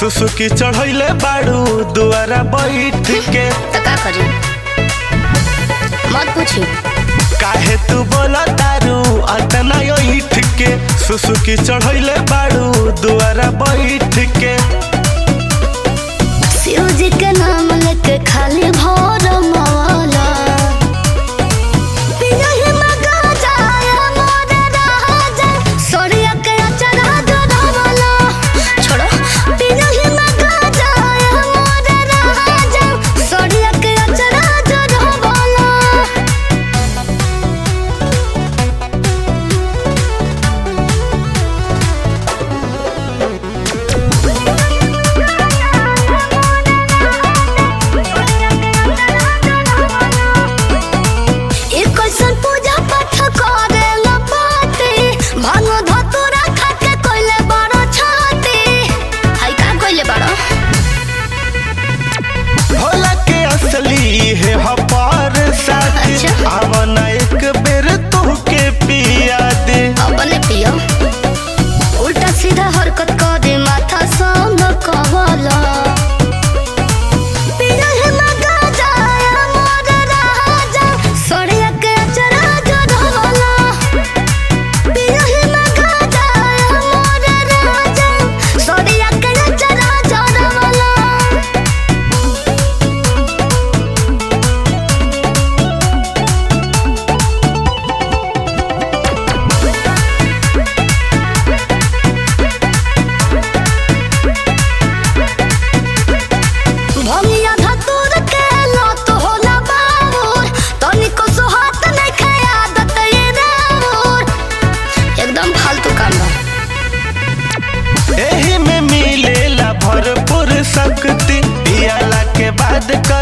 सुसुकी चढ़ैले बाड़ू दुआरा बैठ के तो का करी मत पूछी काहे तू बोला दारू अतना ईठ के सुसुकी चढ़ैले बाड़ू दुआरा बैठ के शिव जी के नाम लेके खाली भोर मौला पियहि मगा जाया मोर राजा सोरिया के अचरा जोड़वला छोड़ो पियहि मगा जाया मोर राजा सोरिया के अचरा जोड़वला ई कैसन पूजा पाठ करे ला पाते भांग धतुरा खाके कोइले बड़ो छाते हाय का कोइले बड़ो भोला के असली है हपार साथी अच्छा। आवना एक बेर तोहके पिया दे अपने पियो उल्टा सीधा हरकत करे माथा संग कवला पिया है मगा जाया मोर राजा सोरिया के अचरा जोड़वला पिया है मगा जाया मोर राजा सोरिया के अचरा जोड़वला भमिया धतूर के लत होला बाबूर तनिको सुहात नहीं खाए आदत ये राउर एकदम फालतू काम बा एही में मिलेला भरपूर शक्ति पियाला के बाद